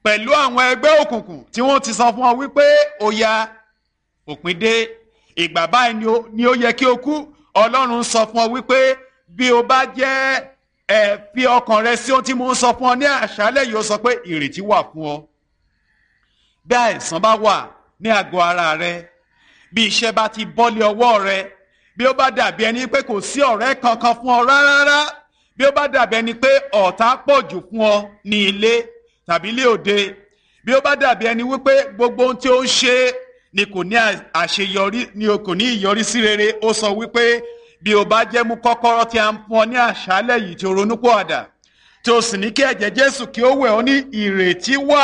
pẹ̀lú àwọn ẹgbẹ́ òkùnkùn tí wọ́n ti sọ fún ọ wípé ó ya òpin dé ìgbà báyìí ni ó yẹ kí o kú ọlọ́run sọ fún ọ wípé bí o bá jẹ́ ẹ fi ọkàn rẹ sí ohun tí mo ń sọ fún ọ ní àṣálẹ́ yìí ó sọ pé ìrètí wà fún ọ bí àìsàn bá wà ní àgọ́ ara rẹ bí iṣẹ́ bá ti bọ́lé ọwọ́ rẹ bí ó bá dàbí ẹni pé kò sí ọ̀rẹ́ kankan fún ọ rárá bí ó bá dàbí ẹni pé ọ̀tá pọ̀ jù fún ọ ní ilé tàbí ilé òde bí ó bá dàbí ẹni wípé gbogbo ohun tí ó ń ṣe ni kò ní àṣeyọrí ni kò ní ìyọrísí rere ó sọ wípé bí o bá jẹ́ mú kọ́kọ́rọ́ tí a ń fún ọ ní àṣálẹ̀ yìí tí o ronú pọ̀ àdà tí o sì ní kí ẹ̀jẹ̀ Jésù kí ó wẹ̀ ọ́ ní ìrètí wà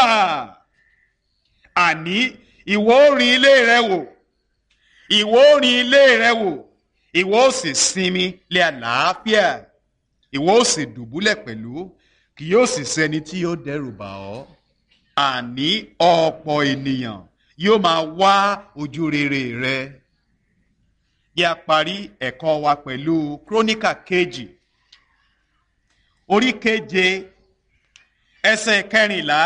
àní ìwọ ó rin ilé rẹ wò ìwọ ó rin ilé rẹ wò ìwọ ó sì sinmi lé àlàáfíà ìwọ ó sì dùbúlẹ̀ pẹ̀lú kì yóò sì sẹ́ni tí yóò dẹ́rù bà ọ́ àní ọ̀pọ̀ ènìyàn yóò máa wá ojú rere rẹ yí a parí ẹ̀kọ́ wa pẹ̀lú króníkà kejì orí keje ẹsẹ̀ kẹrìnlá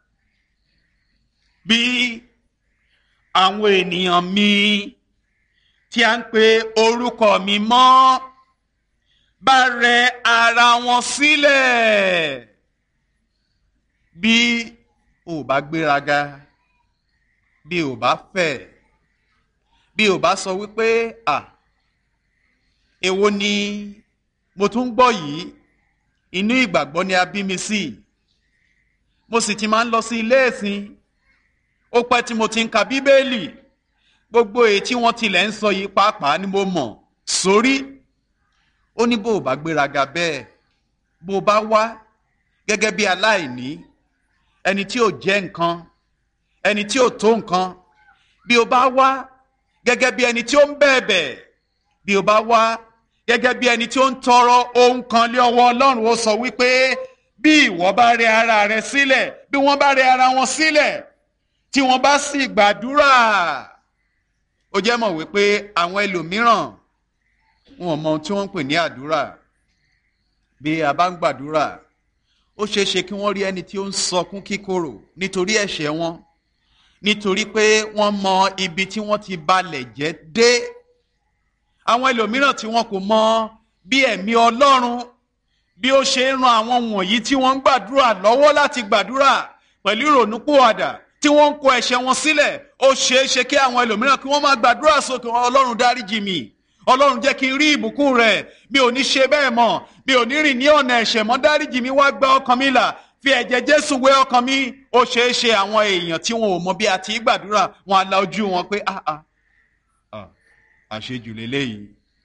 bí àwọn ènìyàn mi tí a ń pe orúkọ mi mọ́ bá rẹ ara wọn sílẹ̀ bí o bá gbéraga bí o bá fẹ̀ bí o bá sọ wípé à èwo ni mo tún gbọ́ yìí inú ìgbàgbọ́ ni a bí mi sí mo sì ti máa ń lọ sí ilé ẹ̀sìn ó pẹ́ tí mo ti ń ka bíbélì gbogbo èyí tí wọ́n tilẹ̀ ń sọ yìí pàápàá ni mo mọ̀ sórí ó ní bó o bá gbéraga bẹ́ẹ̀ bó o bá wá gẹ́gẹ́ bí aláìní ẹni tí ò jẹ́ nǹkan ẹni tí ò tó nǹkan bí o bá wá gẹ́gẹ́ bí ẹni tí ó ń bẹ̀bẹ̀ bí o bá wá gẹ́gẹ́ bí ẹni tí ó ń tọrọ ohun kan lé ọwọ́ Ọlọ́run ó sọ wípé bí ìwọ bá rẹ ara rẹ sílẹ̀ bí wọ́n bá rẹ ara wọn sílẹ̀ tí wọ́n bá sì gbàdúrà ó jẹ́ mọ̀ wípé àwọn ẹlòmíràn wọn ò mọ ohun tí wọ́n ń pè ní àdúrà bí a bá ń gbàdúrà ó ṣeé ṣe kí wọ́n rí ẹni tí ó ń sọkún kíkorò nítorí ẹ̀ṣẹ̀ wọn nítorí pé wọ́n mọ ibi tí wọ́n ti balẹ̀ jẹ́ dé àwọn ẹlòmíràn tí wọn kò mọ bí ẹ̀mí Ọlọ́run bí ó ṣe ń ran àwọn wọ̀nyí tí wọ́n ń gbàdúrà lọ́wọ́ láti gbàdúrà pẹ̀lú ìrònúpìwàdà tí wọ́n ń kó ẹ̀ṣẹ̀ wọn sílẹ̀ ó ṣeé ṣe kí àwọn ẹlòmíràn kí wọ́n máa gbàdúrà sókè Ọlọ́run dáríjì mi Ọlọ́run jẹ́ kí n rí ìbùkún rẹ̀ mi ò ní ṣe bẹ́ẹ̀ mọ́ mi ò ní rìn ní ọ̀nà ẹ̀ṣẹ̀ mọ́ dáríjì mi wá gba ọkàn mi là fi ẹ̀jẹ̀ Jésù wé ọkàn mi ó ṣeé ṣe àwọn èèyàn tí wọn ò mọ bí a ti gbàdúrà wọn á la ojú wọn pé ah ah àṣejù lélẹ́yìí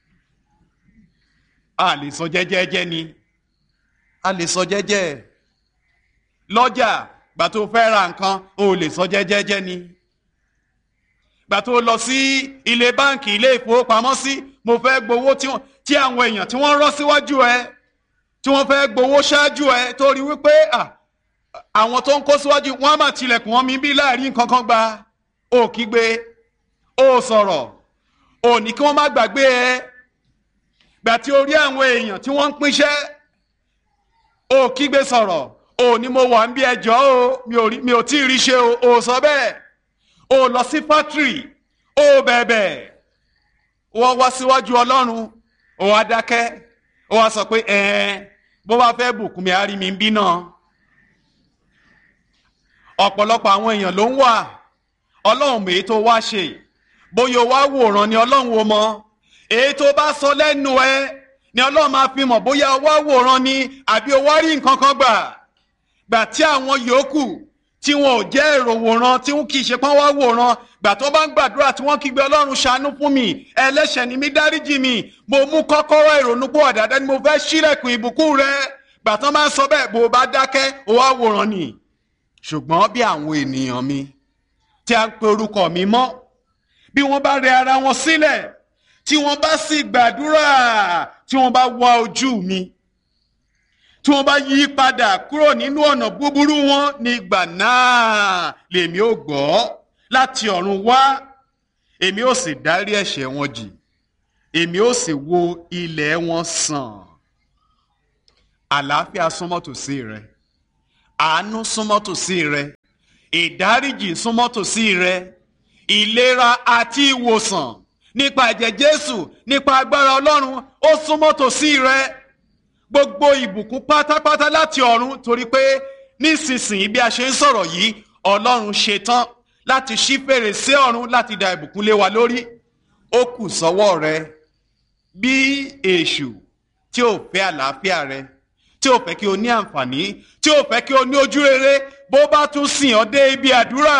a lè sọ jẹ́jẹ́jẹ́ ni a lè sọ jẹ́jẹ́ lọ́jà gbà tó fẹ́ ra nǹkan o lè sọ jẹ́jẹ́jẹ́ ni gbà tó lọ sí ilé báǹkì ilé ìfowópamọ́sí mo fẹ́ gbowó tí àwọn èèyàn tí wọ́n rọ́ síwájú ẹ tí wọ́n fẹ́ gbowó ṣáájú ẹ torí wípé àwọn tó ń kó síwájú wọ́n á máa tilẹ̀kùn wọn mi bí láàrin nǹkan kan gba ó kígbe ó sọ̀rọ̀ ò ní kí wọ́n má gbàgbé ẹ gbà tí o rí àwọn èèyàn tí wọ́n ń pínṣẹ́ ò kígbe sọ̀rọ̀ ò ní mo wà ń bí ẹjọ́ o mi ò tí ì rí ṣe o ò sọ bẹ́ẹ̀ o lọ sí fátírì o bẹ̀bẹ̀ wọ́n wá síwájú ọlọ́run o wá dákẹ́ o wá sọ pé ẹ̀ẹ́n bó bá fẹ́ bùkún mi á rí mi bí náà ọ̀pọ̀lọpọ̀ àwọn èèyàn ló ń wà ọlọ́run mèé tó wá ṣe bóyá o wá wòran ni ọlọ́run o mọ èyí tó bá sọ lẹ́nu ẹ ni ọlọ́run máa fi mọ̀ bóyá o wá wòran ni àbí o wá rí nǹkan kan gbà gbà tí àwọn yòókù tí wọn ò jẹ́ èrò wòran tí wọn kì í ṣe pọ́n wá wòran gbà tó bá ń gbàdúrà tí wọ́n kígbe ọlọ́run ṣàánú fún mi ẹlẹ́ṣẹ̀ ni mí dáríjì mi mo mú kọ́kọ́rọ́ ìrònúpọ̀ àdáda ni mo fẹ́ ṣílẹ̀kùn ìbùkún rẹ gbà tó máa ń sọ bẹ́ẹ̀ bó o bá dákẹ́ o wá wòran ni ṣùgbọ́n bí àwọn ènìyàn mi tí a ń pe orúkọ mi mọ́ bí wọ́n bá rẹ ara wọn sílẹ̀ tí wọ́n bá sì gbàdúrà tí wọ́n bá wá ojú mi tí wọ́n bá yí padà kúrò nínú ọ̀nà búburú wọn nígbà náà lèmi ò gbọ́ láti ọ̀run wá èmi ò sì dárí ẹ̀ṣẹ̀ wọn jì èmi ò sì wo ilẹ̀ wọn sàn àlàáfíà súnmọ́ tòsí rẹ àánú súnmọ́ tòsí rẹ ìdáríjì súnmọ́ tòsí rẹ ìlera àti ìwòsàn nípa ẹ̀jẹ̀ jésù nípa agbára ọlọ́run ó súnmọ́ tòsí rẹ gbogbo ìbùkún pátápátá láti ọ̀run torí pé nísinsìnyí bí a ṣe ń sọ̀rọ̀ yìí ọlọ́run ṣetán láti ṣí fèrèsé ọ̀run láti da ìbùkún lé wa lórí ó kù sọ́wọ́ rẹ bí èṣù tí ò fẹ́ àlàáfíà rẹ tí ò fẹ́ kí o ní àǹfààní tí ò fẹ́ kí o ní ojú rere bó bá tún sìn ọ́ dé ibi àdúrà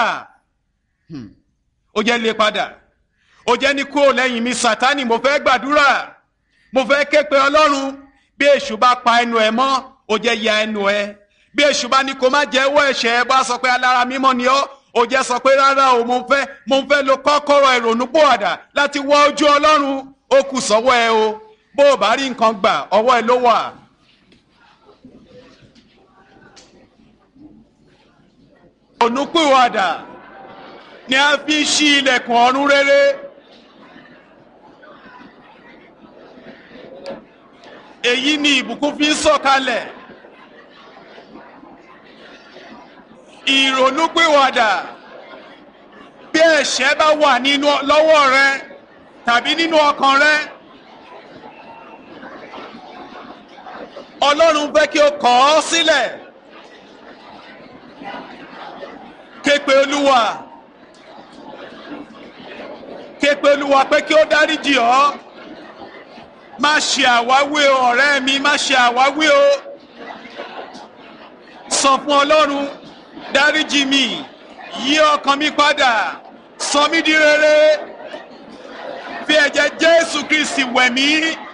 ó jẹ́ lé padà ó jẹ́ ní kúrò lẹ́yìn mi sátánì mo fẹ́ gbàdúrà mo fẹ́ ké pe ọlọ́run bí èṣù bá pa ẹnu ẹ mọ́ ó jẹ́ ya ẹnu ẹ bí èṣù bá ní kó má jẹ́wọ́ ẹ̀ṣẹ̀ ẹ bá sọ pé alára mímọ́ ni ọ́ ó jẹ́ sọ pé rárá o mo fẹ́ mo fẹ́ lo kọ́kọ́rọ́ ìrònúpòwàdà láti wọ ojú ọlọ́run ó kù sọ́wọ́ ẹ o bó o bá rí nǹkan gbà ọwọ́ ẹ ló wà. ìrònúpòwàdà ni a fi ń ṣí ilẹ̀kùn ọ̀run rere. èyí ni ìbùkún fi ń sọ̀kalẹ̀. ìrònúpìwàdà bí ẹ̀ṣẹ̀ bá wà nínú lọ́wọ́ rẹ tàbí nínú ọkàn rẹ. ọlọ́run fẹ́ kí o kọ̀ ọ́ sílẹ̀. képe olúwa képe olúwa pé kí ó dáríjì ọ́ má ṣe àwáwí o ọ̀rẹ́ mi má ṣe àwáwí o sọ fún ọlọ́run dáríjì mi yí ọkàn mi padà sọ mí di rere fi ẹ̀jẹ̀ jésù kristi wẹ̀ mí